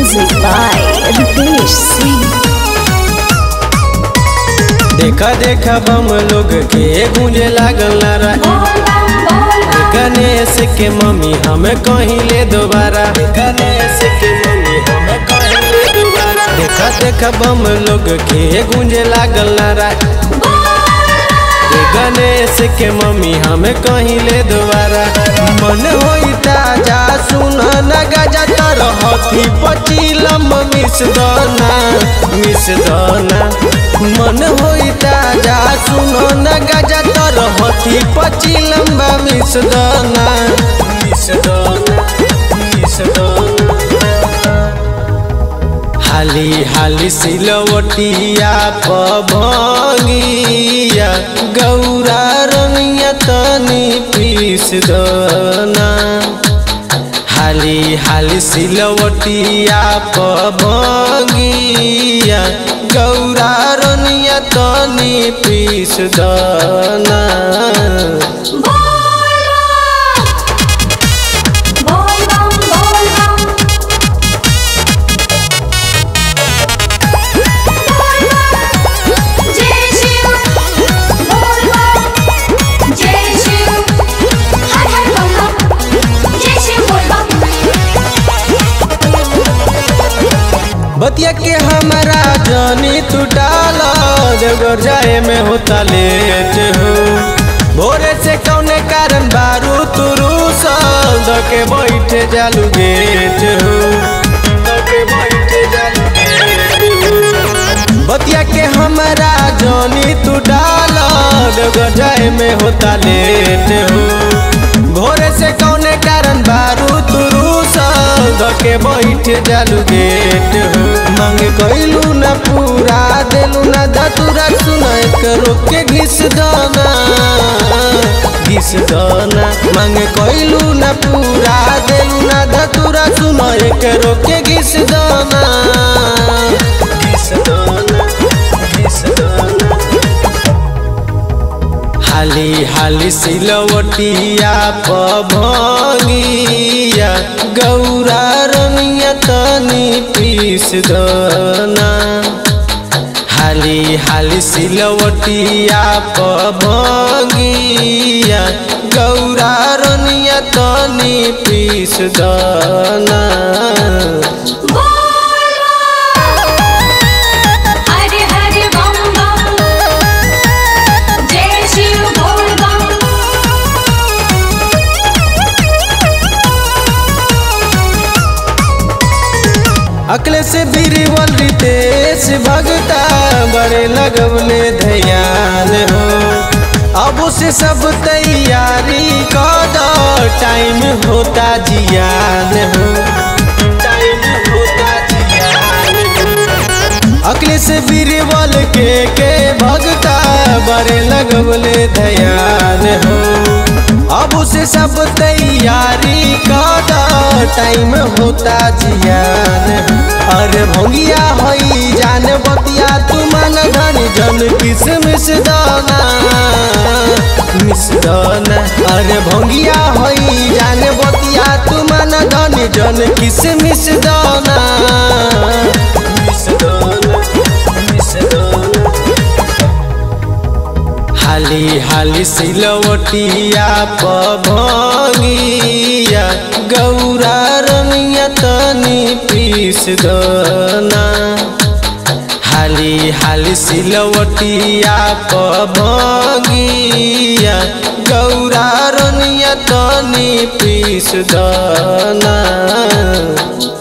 Music by Ritesh Singh. देखा देखा बम लोग के गूंजे लागल नारा गणेश के मम्मी हमें कहीं ले दोबारा गणेश के मम्मी हमें कहीं ले दोबारा देखा देखा बम लोग के गूंजे लागल नारा ये गणेश के मम्मी हमें कहीं ले दोबारा मन होई ताजा सुन न गजा तर हथी पचीलम मिस दना मिस दना मन होई ताजा सुन न गजा तर हथी पचीलम मिस दना मिस दना मिस दना हाली हाली सिलवटिया पभंगिया गौरा रनिया तनी पीस दना हाली हाली सिलवटिया पभंगिया गौरा रनिया तनी पीस दना बतिया के हमारा जानी तू डाला देवघर जाए में होता लेट हो भोरे से कौने कारण बारू तुरू सल के बैठे जालू गेट हो दके बैठे जालू गेट हो। बतिया के हमारा जानी तू डाला देवघर जाए में होता लेट हो भोरे से कौने कारण बारू तुरू धके बैठ जालू गेट हो मांग कैलू न पूरा देलू न धतुरा सुन करो के घिस दाना घिस दाना मांग कैलू न पूरा देलू न धतुरा सुन करो के घिस दाना घिस दाना घिस दाना हाली हाली सिलवटिया पभंगिया गौरा रनिया तनी पीस दना हाली हाली सिलवटिया पभंगिया गौरा रनिया तनी पीस दना हरे हरे बम बम जय शिव बोल बम अकले से बीरवल रितेश भगता बड़े लगवले ध्यान हो अब से सब तैयारी कर दो टाइम होता जियान हो टाइम होता जियान हो अकले से बीरबल के के भगता बड़े लगवले ध्यान हो अब से सब तैयारी कर टाइम होता जियान हो। अरे भंगिया हई जान बतिया तू मन धन जन किस मिस दाना मिस दाना अरे भंगिया हई जान बतिया तू मन धन जन किस मिस दाना मिस दाना मिस दाना हाली हाली सिलवटिया पभंगिया गौरा रनिया तनी पीस दना हाली हाली सिलवटिया पभंगिया गौरा रनिया तनी पीस दना